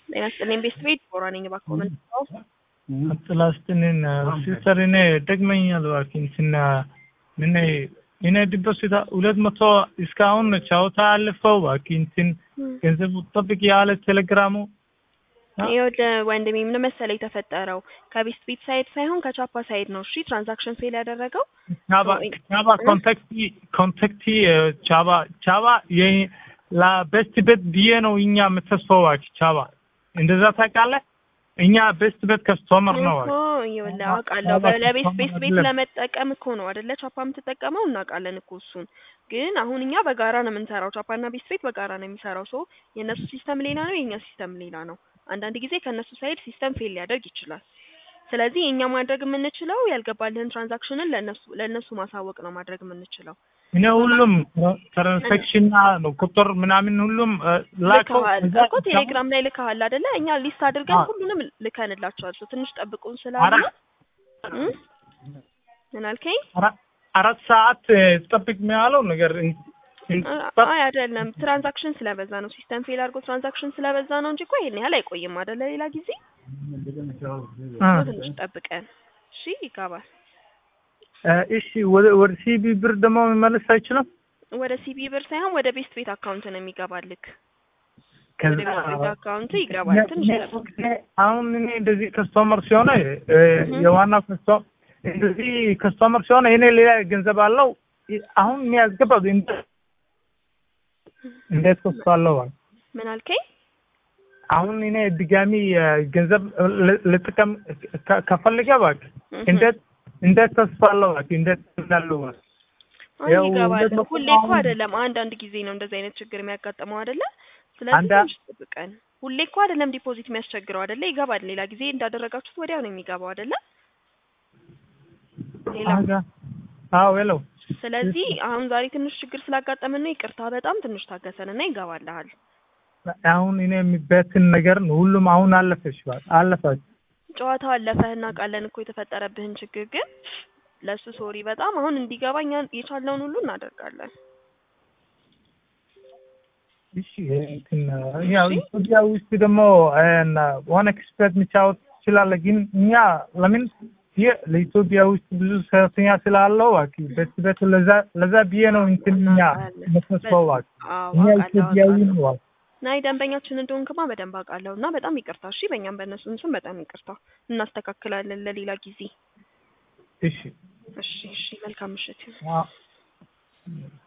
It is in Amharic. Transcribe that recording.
ጤና ይስጥልኝ ቤስት ቤት ቦራ ነኝ። እባክዎ ምን ነው? ጥላስትንን ሲስተር እኔ ደግመኛል እባክህ ስና ምን እኔ ዲፖዚት ሁለት መቶ እስካሁን ቻውታ አልፈው እባክህ እንትን ገንዘቡ ጠብቅ ያለ ቴሌግራሙ ይኸውልህ ወንድሜ ምን መሰለህ የተፈጠረው ከቤስት ቤት ሳይድ ሳይሆን ከቻፓ ሳይድ ነው። እሺ ትራንዛክሽን ፌል ያደረገው ቻባ ቻባ ኮንታክቲ ኮንታክቲ ቻባ ቻባ ለቤስት ቤት ብዬ ነው እኛ የምተስፈው እባክህ ቻባ እንደዛ ታውቃለህ። እኛ ቤስት ቤት ከስተመር ነው እኮ ይኸውልህ አውቃለሁ። ለቤስት ቤስት ቤት ለመጠቀም እኮ ነው አይደለ ቻፓ የምትጠቀመው እናውቃለን እኮ እሱን። ግን አሁን እኛ በጋራ ነው የምንሰራው። ቻፓና ቤስት ቤት በጋራ ነው የሚሰራው። ሶ የእነሱ ሲስተም ሌላ ነው፣ የእኛ ሲስተም ሌላ ነው። አንዳንድ ጊዜ ከእነሱ ሳይድ ሲስተም ፌል ሊያደርግ ይችላል። ስለዚህ እኛ ማድረግ የምንችለው ያልገባልህን ትራንዛክሽንን ለእነሱ ለእነሱ ማሳወቅ ነው ማድረግ የምንችለው። እኔ ሁሉም ትራንሳክሽን ቁጥር ምናምን ሁሉም ላከው ልከሃል እኮ ቴሌግራም ላይ ልከሃል አይደለ? እኛ ሊስት አድርገን ሁሉንም ልከንላቸዋል። ሰው ትንሽ ጠብቁን ስላለ ምን አልከኝ? አራት ሰዓት ጠብቅ ያለው ነገር አይ አይደለም፣ ትራንዛክሽን ስለበዛ ነው። ሲስተም ፌል አድርጎ ትራንዛክሽን ስለበዛ ነው እንጂ እኮ ይሄን ያህል አይቆይም አይደለ? ሌላ ጊዜ ትንሽ ጠብቀን እሺ፣ ይገባል። እሺ ወደ ወደ ሲቢ ብር ደግሞ መመለስ አይችልም። ወደ ሲቢ ብር ሳይሆን ወደ ቤስት ቤት አካውንት ነው የሚገባልክ። ወደ ቤስት ቤት አካውንት ይገባል። ትንሽ ጠብቅ። አሁን እኔ እንደዚህ ከስተመር ሲሆነ የዋና ከስተመር እንደዚህ ከስተመር ሲሆነ እኔ ሌላ ገንዘብ አለው አሁን የሚያስገባው እንዴት ከፍቷለሁ? ምን አልከኝ? አሁን እኔ ድጋሚ ገንዘብ ልጥቀም ከፈልገ እባክህ እንዴት እንዴት ተስፋለሁ እባክህ እንዴት እንዳለው ይገባል። ሁሌ እኮ አይደለም፣ አንዳንድ ጊዜ ነው እንደዚህ አይነት ችግር የሚያጋጥመው አይደለ? ስለዚህ ትንሽ ጠብቀን። ሁሌ እኮ አይደለም ዲፖዚት የሚያስቸግረው አይደለ? ይገባል። ሌላ ጊዜ እንዳደረጋችሁት ወዲያው ነው የሚገባው አይደለ? ሌላ አዎ ሄሎ ስለዚህ አሁን ዛሬ ትንሽ ችግር ስላጋጠመን ነው ይቅርታ። በጣም ትንሽ ታገሰንና ይገባልሃል። አሁን እኔ የሚበትን ነገር ነው ሁሉም አሁን አለፈሽ አለፈች። ጨዋታው አለፈህ እናውቃለን እኮ የተፈጠረብህን ችግር፣ ግን ለሱ ሶሪ በጣም አሁን እንዲገባ እኛ የቻልነውን ሁሉ እናደርጋለን። እሺ እንትን ያው ኢትዮጵያ ውስጥ ደግሞ ዋን ኤክስፐርት መጫወት ትችላለህ፣ ግን እኛ ለምን ለኢትዮጵያ ውስጥ ብዙ ሰራተኛ ስላለው እባክህ በት በት ለዛ ለዛ ብዬ ነው እንትን እኛ መስመስፈው እባክህ እኛ ኢትዮጵያዊ ነው እባክህ ናይ ደንበኛችን እንደሆንክማ በደንብ አውቃለሁ እና በጣም ይቅርታ። እሺ በእኛም በእነሱም ስም በጣም ይቅርታ። እናስተካክላለን ለሌላ ጊዜ። እሺ እሺ እሺ። መልካም ምሽት።